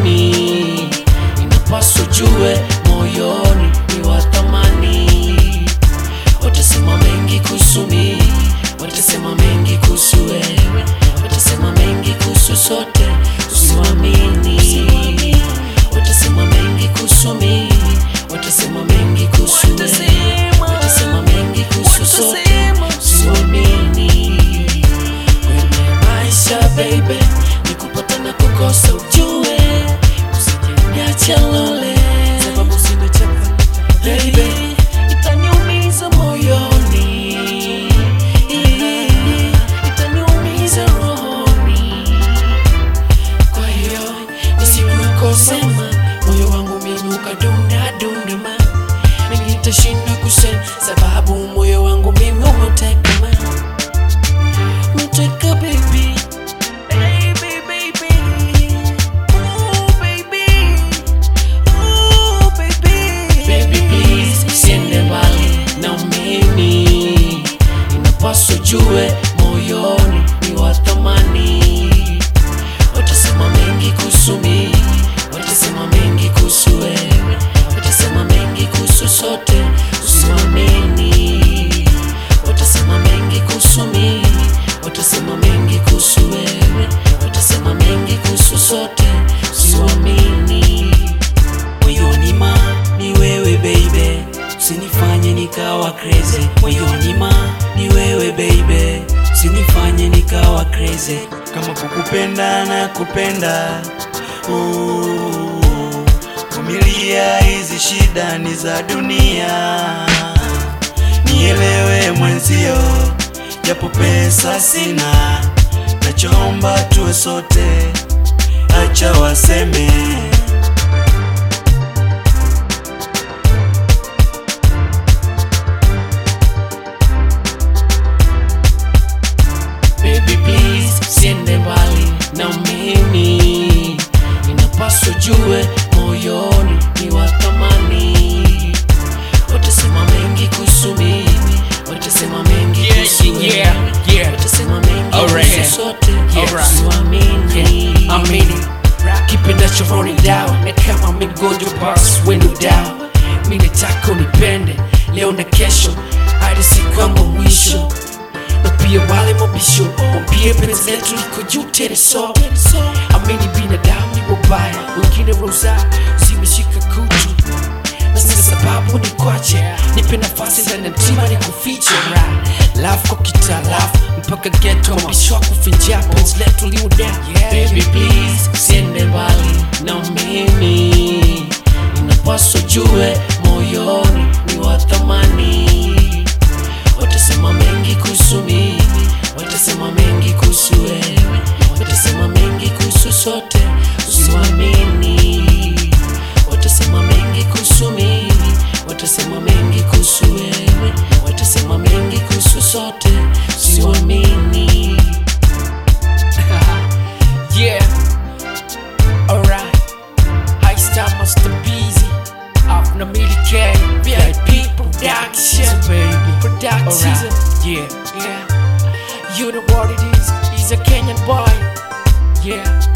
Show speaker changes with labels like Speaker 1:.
Speaker 1: mimi inapaswa jue moyoni ni wa thamani watasema mengi kuhusu mimi watasema mengi kuhusu wewe watasema mengi kuhusu sote usiwamini watasema mengi kuhusu mimi watasema mengi kuhusu wewe watasema mengi kuhusu sote usiwamini kwenye maisha baby ni kupata na kukosa ujue usijeniacha lole sababu zimechapa baby itaniumiza moyoni itaniumiza rohoni kwa hiyo nisikukosema moyo wangu mimi ukadunda dundama mimi nitashinda kusema sababu moyo wangu mimi umetekama umeteka baby Baby, baby. Ooh, baby. Ooh, baby. Baby, please, usiende mbali na mimi inapaswa jue moyoni ni wa thamani watasema mengi kuhusu mimi watasema mengi kuhusu wewe watasema mengi kuhusu sote usiwamini watasema mengi kuhusu mimi watasema mengi kuhusu wewe watasema mengi kuhusu sote usiwamini moyoni ma ni wewe baby usinifanye nikawa crazy moyoni ma ni wewe baby usinifanye nikawa crazy
Speaker 2: kama kukupenda na kupenda Ooh, vumilia hizi shida ni za dunia nielewe mwenzio japo pesa sina nachomba tuwe sote acha waseme
Speaker 1: Baby please usiende mbali na mimi inapaswa jue moyoni ni wa thamani watasema mengi kuhusu mimi watasema mengi
Speaker 3: Yeah,
Speaker 1: kuhusu
Speaker 3: yeah,
Speaker 1: wewe.
Speaker 3: yeah.
Speaker 1: watasema mengi
Speaker 3: Alright.
Speaker 1: kuhusu sote
Speaker 3: Alright.
Speaker 1: usiwamini
Speaker 3: amini kipendacho rolling down na kama mgonjwa bas wenu down mi nataka unipende leo na kesho hadi siku yangu ya mwisho na pia wale mabisho wambie penzi letu liko juu tena so amini binadamu ni wabaya wengine roza zimeshika kutu na sina sababu ni kwache nipe nafasi ndani ya mtima ni kufiche love kwa kitalafu mpaka geto mabisho kufinjia penzi letu liwe down
Speaker 1: Baby please usiende mbali na mimi inapaswa jue moyoni ni wa thamani watasema mengi kuhusu mimi watasema mengi kuhusu wewe watasema mengi kuhusu sote usiwamini watasema mengi kuhusu mimi watasema mengi kuhusu wewe watasema mengi kuhusu sote usiwamini
Speaker 3: Yeah. Alright. High star Master Busy. Out na Millie K. VIP Production. Baby. Production. Alright. Yeah. Yeah. You know what it is. He's a Kenyan boy. Yeah.